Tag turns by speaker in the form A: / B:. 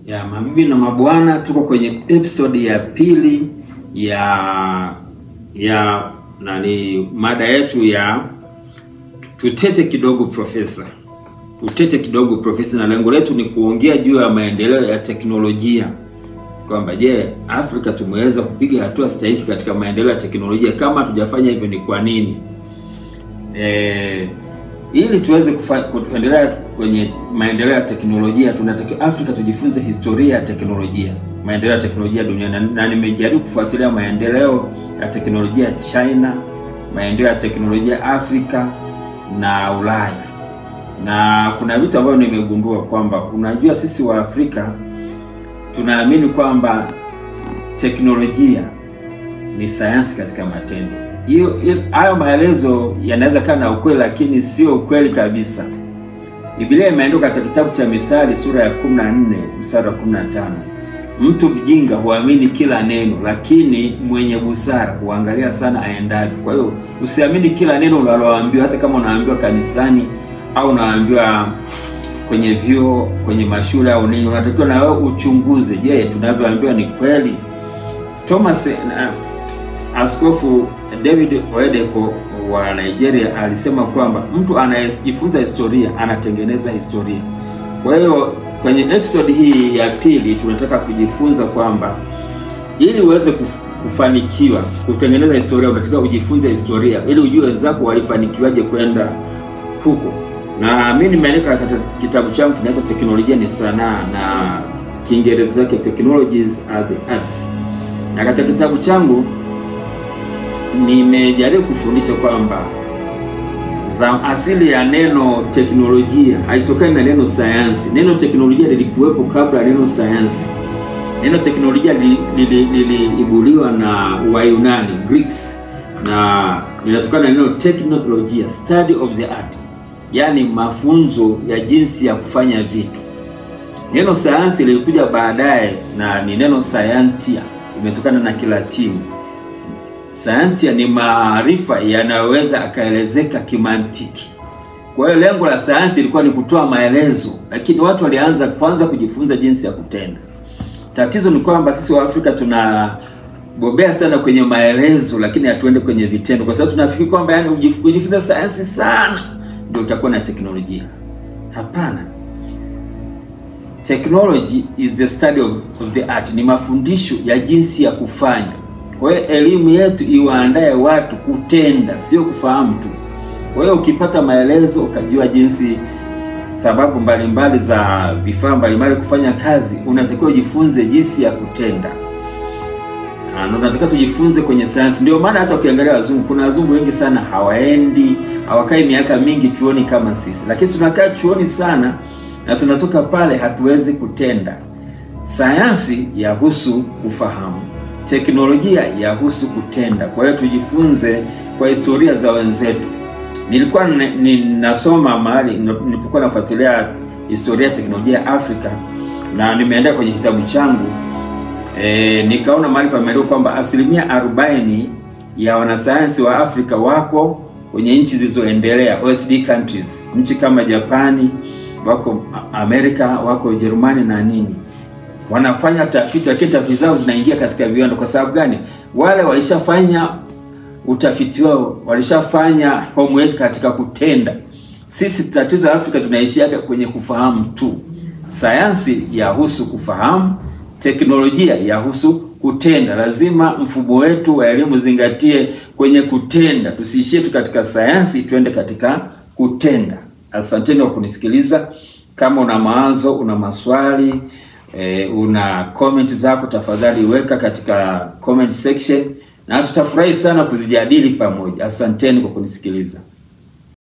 A: Ya mabibi na mabwana, tuko kwenye episode ya pili ya ya nani, mada yetu ya tutete kidogo profesa, tutete kidogo profesa, na lengo letu ni kuongea juu ya maendeleo ya teknolojia, kwamba je, Afrika tumeweza kupiga hatua stahiki katika maendeleo ya teknolojia? Kama hatujafanya hivyo ni kwa nini? Eh, ili tuweze kufa- kuendelea kwenye maendeleo ya teknolojia tunatakiwa Afrika tujifunze historia ya teknolojia, maendeleo ya teknolojia duniani, na, na nimejaribu kufuatilia maendeleo ya teknolojia China, maendeleo ya teknolojia Afrika na Ulaya, na kuna vitu ambavyo nimegundua kwamba unajua, sisi wa Afrika tunaamini kwamba teknolojia ni sayansi katika matendo. Hiyo hiyo- hayo maelezo yanaweza kuwa na ukweli, lakini sio ukweli kabisa. Biblia imeandikwa katika kitabu cha Misali sura ya 14 mstari wa 15, mtu mjinga huamini kila neno, lakini mwenye busara huangalia sana aendavyo. Kwa hiyo usiamini kila neno unaloambiwa, hata kama unaambiwa kanisani au unaambiwa kwenye vyuo, kwenye mashule au nini, unatakiwa na wewe uchunguze, je, tunavyoambiwa ni kweli? Thomas na, Askofu David Oyedepo wa Nigeria alisema kwamba mtu anayejifunza historia anatengeneza historia. Kwa hiyo kwenye episode hii ya pili tunataka kujifunza kwamba ili uweze kuf- kufanikiwa kutengeneza historia, unatakiwa ujifunze historia ili ujue wenzako walifanikiwaje kwenda huko. Na mimi nimeandika katika kitabu changu kinaitwa Teknolojia ni Sanaa, na Kiingereza chake Technologies are the Arts, na katika kitabu changu nimejaribu kufundisha kwamba za asili ya neno teknolojia haitokani na neno sayansi. Neno teknolojia lilikuwepo kabla ya neno sayansi. Neno teknolojia lili- lili- liliibuliwa na Wayunani Greeks, na linatokana na neno teknolojia, study of the art, yaani mafunzo ya jinsi ya kufanya vitu. Neno sayansi lilikuja baadaye na ni neno scientia, imetokana na Kilatini. Sayansia ni maarifa yanayoweza akaelezeka kimantiki. Kwa hiyo lengo la sayansi ilikuwa ni kutoa maelezo, lakini watu walianza kwanza kujifunza jinsi ya kutenda. Tatizo ni kwamba sisi wa Afrika tunabobea sana kwenye maelezo, lakini hatuende kwenye vitendo, kwa sababu tunafikiri kwamba yani ujif- kujifunza sayansi sana ndio utakuwa na teknolojia. Hapana. Technology is the study of, of the art, ni mafundisho ya jinsi ya kufanya. Kwa hiyo elimu yetu iwaandae watu kutenda, sio kufahamu tu. Kwa hiyo ukipata maelezo ukajua jinsi sababu mbalimbali za vifaa mbalimbali kufanya kazi, unatakiwa ujifunze jinsi ya kutenda. Ah, na unatakiwa tujifunze kwenye sayansi. Ndio maana hata ukiangalia wazungu, kuna wazungu wengi sana hawaendi, hawakai miaka mingi chuoni kama sisi, lakini tunakaa chuoni sana na tunatoka pale hatuwezi kutenda. Sayansi yahusu kufahamu, teknolojia yahusu kutenda. Kwa hiyo tujifunze kwa historia za wenzetu. Nilikuwa ni- ninasoma mahali nilipokuwa nafuatilia historia ya teknolojia ya Afrika na nimeendea kwenye kitabu changu e, nikaona mahali pameandikwa kwamba asilimia 40 ya wanasayansi wa Afrika wako kwenye nchi zilizoendelea OECD countries, nchi kama Japani, wako Amerika, wako Ujerumani na nini wanafanya tafiti, lakini tafiti zao zinaingia katika viwanda. Kwa sababu gani? Wale walishafanya utafiti wao, walishafanya homework katika kutenda. Sisi tatizo la Afrika tunaishia kwenye kufahamu tu. Sayansi yahusu kufahamu, teknolojia yahusu kutenda. Lazima mfumo wetu wa elimu zingatie kwenye kutenda, tusiishie tu katika sayansi, tuende katika kutenda. Asanteni kwa kunisikiliza. Kama una mawazo, una maswali e, una comment zako, tafadhali weka katika comment section, na tutafurahi sana kuzijadili pamoja. Asanteni kwa kunisikiliza.